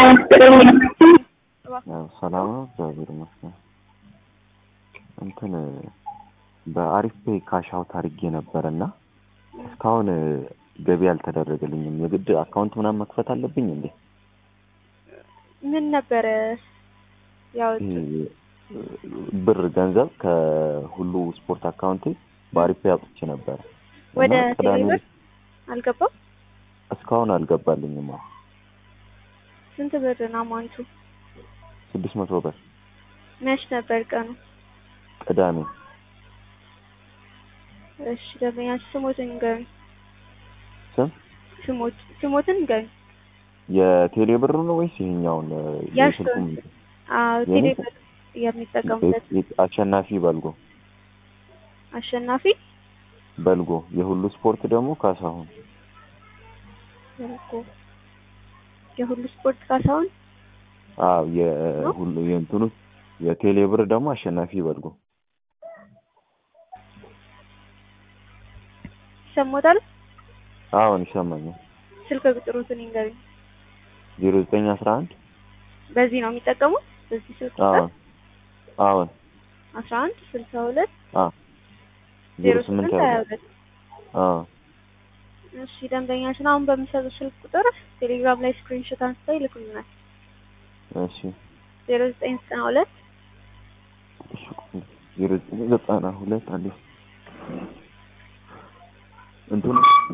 ያው ሰላም ነው፣ እግዚአብሔር ይመስገን። እንትን በአሪፍ ፔይ ካሽ አውት አድርጌ ነበር እና እስካሁን ገቢ አልተደረገልኝም። የግድ አካውንት ምናምን መክፈት አለብኝ እንዴ? ምን ነበረ ያው ይሄ ብር ገንዘብ ከሁሉ ስፖርት አካውንቴ በአሪፍ ፔይ አውጥቼ ነበረ እና ወደ ቅዳሜ ቴሌብር አልገባም? እስካሁን አልገባልኝም። አዎ ስንት ብር ነው አማውንቱ? ስድስት መቶ ብር መች ነበር ቀኑ? ቅዳሜ እሺ ደንበኛ ስሞትን ንገሩኝ። ስም ስሞት ስሞትን ንገሩኝ። የቴሌ ብር ነው ወይስ ይሄኛውን ያሽቶን የስልኩን? አዎ የኔ? ቴሌብር የሚጠቀሙበት አሸናፊ በልጎ አሸናፊ በልጎ የሁሉ ስፖርት ደግሞ ካሳሁን በልጎ የሁሉ ስፖርት ካሳሁን አዎ የሁሉ የእንትኑ የቴሌ ብር ደግሞ አሸናፊ በልጎ ይሰሞታል። አሁን ይሰማኛል። ስልክ ቁጥሩትን ይንገሩኝ። ዜሮ ዘጠኝ አስራ አንድ በዚህ ነው የሚጠቀሙት? በዚህ ስልክ ቁጥር አሁን አሁን አስራ አንድ ስልሳ ሁለት አ ዜሮ ስምንት ሀያ ሁለት አዎ እሺ ደንበኛችን አሁን በሚሰጡ ስልክ ቁጥር ቴሌግራም ላይ ስክሪንሾት አንስተው ይልኩልናል። እሺ ዜሮ ዘጠኝ ዘጠና ሁለት እሺ ዜሮ ዘጠኝ ዘጠና ሁለት አንዴ እንትኑ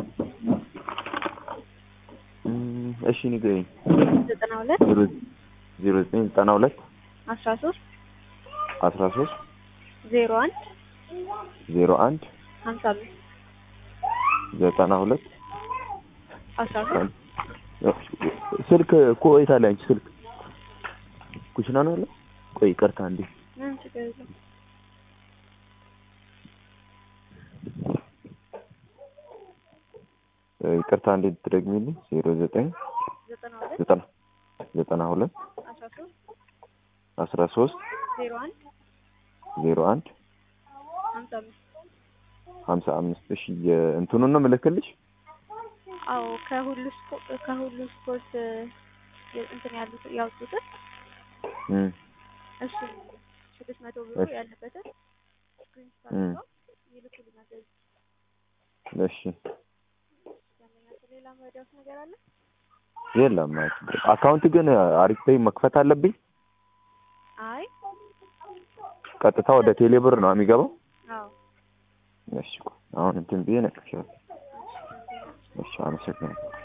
እም፣ እሺ ንገረኝ ዘጠና ሁለት ዜሮ ዜሮ ዘጠኝ ዘጠና ሁለት አስራ ሶስት አስራ ሶስት ዜሮ አንድ ዜሮ አንድ ሀምሳ አምስት ዘጠና ሁለት አስራ ሶስት ስልክ እኮ የት አለ አንቺ ስልክ ኩሽና ነው ያለ ቆይ ይቅርታ እንዴ ምንም ችግር የለም። ይቅርታ እንዴ ትደግሚልኝ ዜሮ ዘጠኝ ዘጠና ሁለት ዘጠና ዘጠና ሁለት አስራ ሶስት አስራ ሶስት ዜሮ አንድ ዜሮ አንድ ሀምሳ አምስት ሀምሳ አምስት እሺ የእንትኑን ነው ምልክልሽ አዎ ከሁሉ ስፖ- ከሁሉ ስፖርት የ- እንትን ያሉት ያወጡትን እም እሱ ስድስት መቶ ብሩ እሺ። ያለበትን ስክሪንሾት እም አድርገው ይልኩልናል። በዚህ እሺ ደንበኛችን ሌላ መረዳት ነገር አለ? የለም አካውንት ግን አሪፍ ፔይ መክፈት አለብኝ አይ ቀጥታ ወደ ቴሌ ብር ነው የሚገባው አዎ እሺ ቆይ አሁን እንትን ብዬ ነቅሻለሁ እሺ አመሰግናለሁ